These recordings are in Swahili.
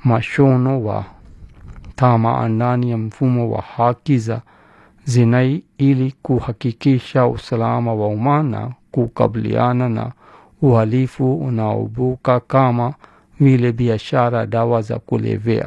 mashono wa tama ndani ya mfumo wa haki za jinai ili kuhakikisha usalama wa umma na kukabiliana na uhalifu unaobuka kama vile biashara dawa za kulevya.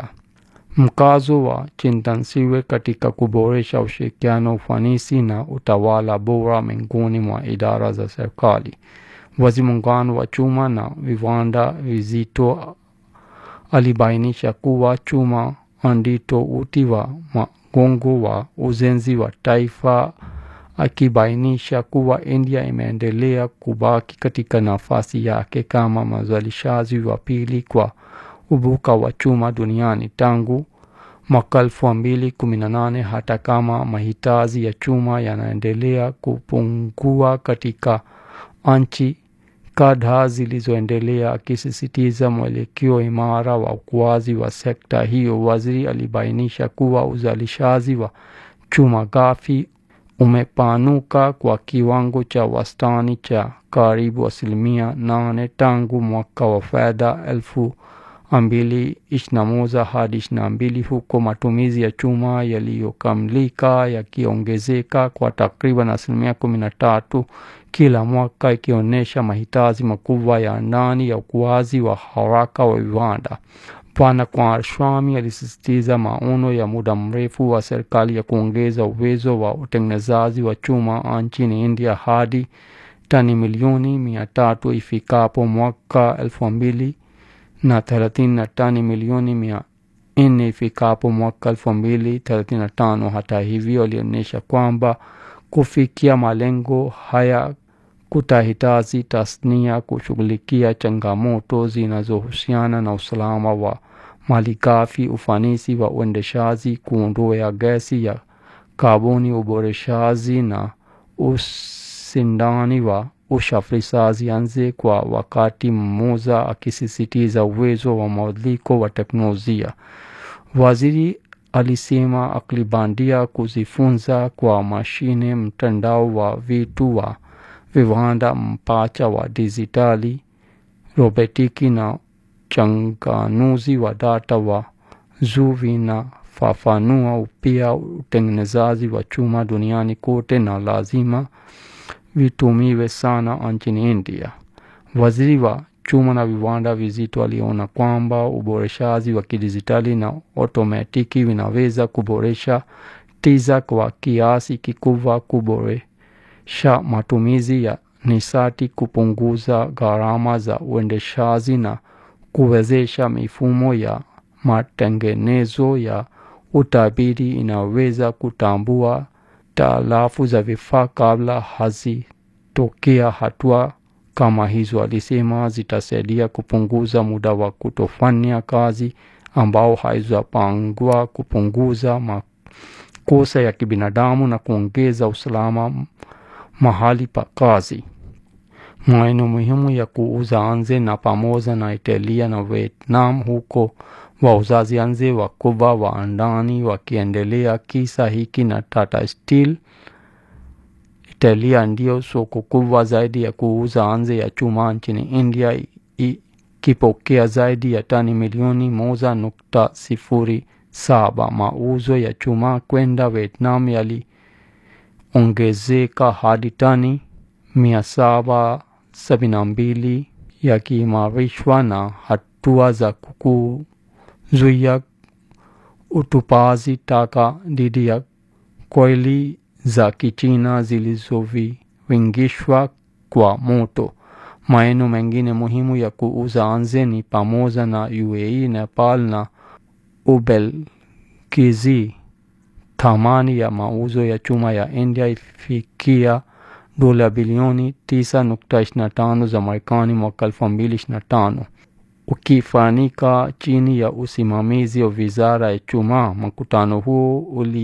Mkazo wa Chintansiwe katika kuboresha ushirikiano, ufanisi na utawala bora miongoni mwa idara za serikali. Waziri Muungano wa chuma na viwanda vizito alibainisha kuwa chuma ndito uti wa mgongo wa ujenzi wa taifa, akibainisha kuwa India imeendelea kubaki katika nafasi yake kama mzalishaji wa pili kwa ubuka wa chuma duniani tangu mwaka elfu mbili kumi na nane hata kama mahitaji ya chuma yanaendelea kupungua katika nchi kadhaa zilizoendelea, akisisitiza mwelekeo imara wa ukuaji wa sekta hiyo. Waziri alibainisha kuwa uzalishaji wa chuma ghafi umepanuka kwa kiwango cha wastani cha karibu asilimia nane tangu mwaka wa fedha elfu mbili ishirini na moja hadi ishirini na mbili huko matumizi ya chuma yaliyokamilika yakiongezeka kwa takriban asilimia kumi na tatu kila mwaka, ikionyesha mahitaji makubwa ya ndani ya ukuaji wa haraka wa viwanda. Bwana Kumaraswamy alisisitiza maono ya muda mrefu wa serikali ya kuongeza uwezo wa utengenezaji wa chuma nchini India hadi tani milioni mia tatu ifikapo mwaka elfu mbili na thelathini na tani milioni mia nne ifikapo mwaka elfu mbili thelathini na tano. Hata hivyo, alionyesha kwamba kufikia malengo haya kutahitaji tasnia kushughulikia changamoto zinazohusiana na usalama wa malighafi, ufanisi wa uendeshaji, kuondoa gesi ya kaboni, uboreshaji na usindani wa usafirishaji nje kwa wakati mmoja, akisisitiza uwezo wa mabadiliko wa teknolojia. Waziri alisema akili bandia, kujifunza kwa mashine, mtandao wa vitu wa viwanda, mpacha wa dijitali, robotiki na changanuzi wa data wa juu vinafafanua upya utengenezaji wa chuma duniani kote na lazima vitumiwe sana nchini India. Waziri wa chuma na viwanda vizito aliona kwamba uboreshaji wa kidijitali na otomatiki vinaweza kuboresha tija kwa kiasi kikubwa, kuboresha matumizi ya nishati, kupunguza gharama za uendeshaji na kuwezesha mifumo ya matengenezo ya utabiri inaweza kutambua talafu za vifaa kabla hazitokea. Hatua kama hizo, alisema, zitasaidia kupunguza muda wa kutofanya kazi ambao haizapangwa, kupunguza makosa ya kibinadamu na kuongeza usalama mahali pa kazi. Maeneo muhimu ya kuuza nje na pamoja na Italia na Vietnam, huko wauzaji nje wakubwa wa ndani wakiendelea kisa hiki na Tata Steel. Italia ndiyo soko kubwa zaidi ya kuuza nje ya chuma nchini India, ikipokea zaidi ya tani milioni moja nukta sifuri saba. Mauzo ya chuma kwenda Vietnam yaliongezeka hadi tani mia saba sabini na mbili yakiimarishwa na hatua za kuzuia utupaji taka dhidi ya koili za Kichina zilizovingishwa kwa moto. Maeneo mengine muhimu ya kuuza nje ni pamoja na UAE, Nepal na Ubelgiji. Thamani ya mauzo ya chuma ya India ifikia dola bilioni 9.25 za Marekani mwaka 2025, ukifanyika chini ya usimamizi wa wizara ya chuma. Mkutano huo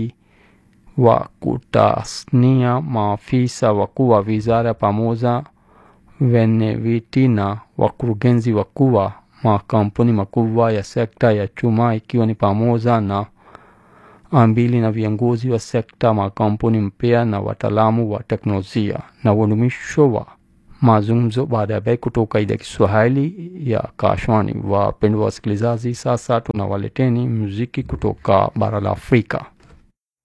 uliwakusanya maafisa wakuu wa wizara pamoja wenyeviti na wakurugenzi wakuu wa makampuni makubwa ya sekta ya chuma ikiwa ni pamoja na mbili na viongozi wa sekta, makampuni mpya na wataalamu wa teknolojia. Na udumisho wa mazungumzo baada ya bei kutoka idhaa Kiswahili ya Kashwani. Wapendwa wasikilizaji, sasa tunawaleteni muziki kutoka bara la Afrika.